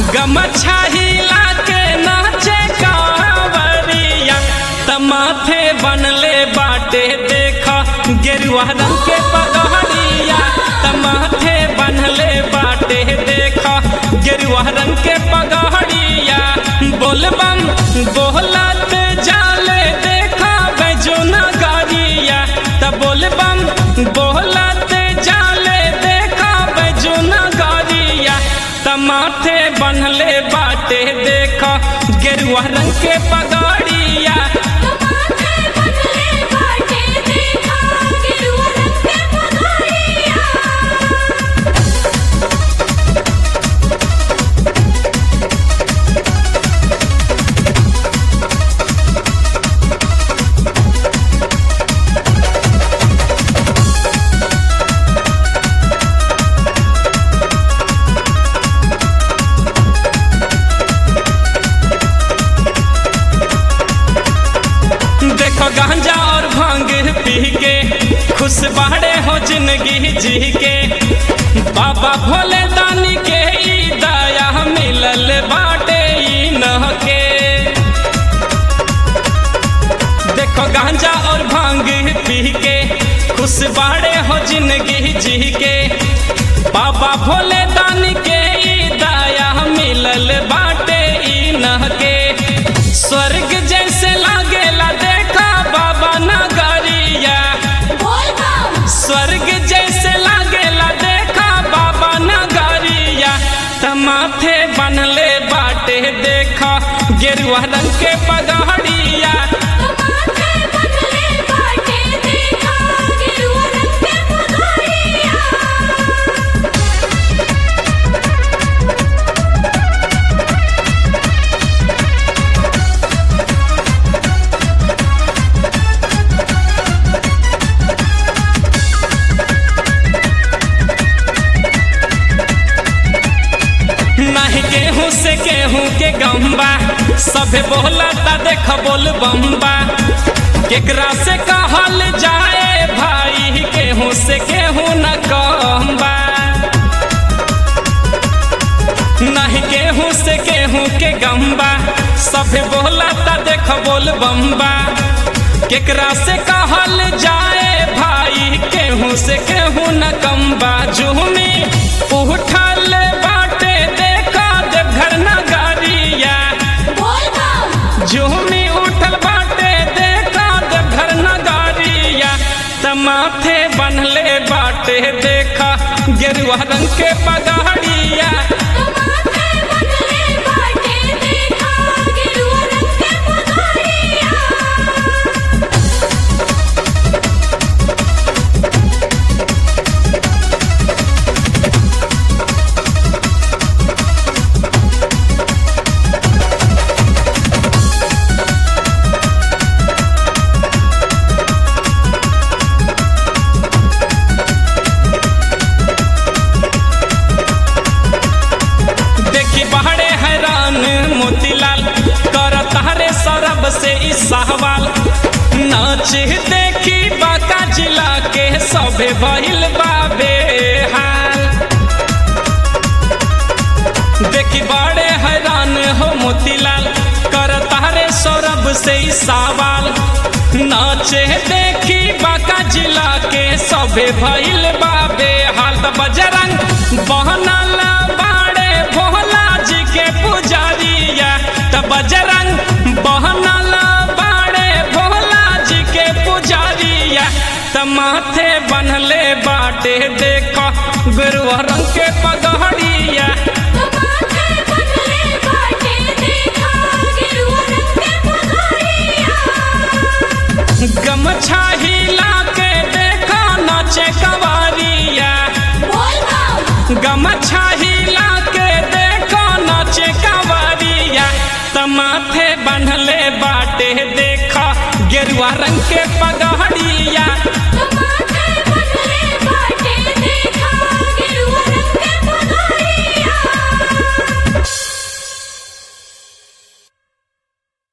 गमछा हिला के नाचे कांवरिया तमाथे बनले बाटे देखा गेरुआ रंग के पगहरिया तमाथे बनले बाटे देखा गेरुआ रंग के पगहरिया बोलबम बोलत जाले देखा बेजुना गाड़िया त बोलबम बोलत जाले देखा बेजुना गाड़िया तमाथे बनले बाटे देखा गेरुआ रंग के पगड़िया तमाथे बनले बाटे देखा गेरुआ रंग के पगड़िया देखो गांजा और भांग पी के खुश बाड़े हो जिंदगी जी के बाबा भोले दानी के ई दया मिलल बाटे ई न के देखो गांजा और भांग पी के खुश बाड़े हो जिंदगी जी के बाबा भोले दानी के ई दया मिलल बाटे ई न के स्वर्ग जैसे लागेला देखा बाबा नगरिया बोल बम स्वर्ग जैसे लागेला देखा बाबा नगरिया तमाथे बनले बाटे देखा गेरुआ रंग के पगड़िया तमाथे बनले बाटे देखा गेरुआ रंग के पगड़िया नहीं गेहूं से गेहूं के गम्बा सभे बोलता देख बोल बम्बा केकरा से कहल जाए भाई गेहूं से गेहूं न कम्बा नहीं गेहूं से गेहूं के गम्बा सभे बोलता देख बोल बम्बा केकरा से कहल जाए भाई गेहूं से गेहूं न कम्बा जुहमी उठल बाटे देखा देवघर नगरिया बोल बम जुहमी उठल बाटे देखा देवघर नगरिया तमाथे बनले बाटे देखा गेरुआ रंग के पगड़िया तमाथे बनले बाटे देखा गेरुआ रंग के पगड़िया देखी बहरे हैरान मोतीलाल कर तारे सरब से ई सहवाल नाच देखी बाका जिला के सभे भइल बाबे हाल देखी बड़े हैरान हो मोतीलाल कर तारे सौरभ से ई सवाल नाचे देखी बाका जिला के सभे भइल बाबे हाल त बजरंग बहनल बाड़े भोला जी के पुजारिया त बजरंग बहनल बाड़े भोला जी के पुजारिया त माथे बनले बाटे देख गुरुआ रंग के पगड़िया तमाथे बनले बाटे देखा गेरुआ रंग के पगड़िया गमछा हिला के देखा नाचे कवारिया बोल बम गमछा हिला के देखो नाचे कवारिया तमाथे बनले बाटे देखा गेरुआ रंग के पगा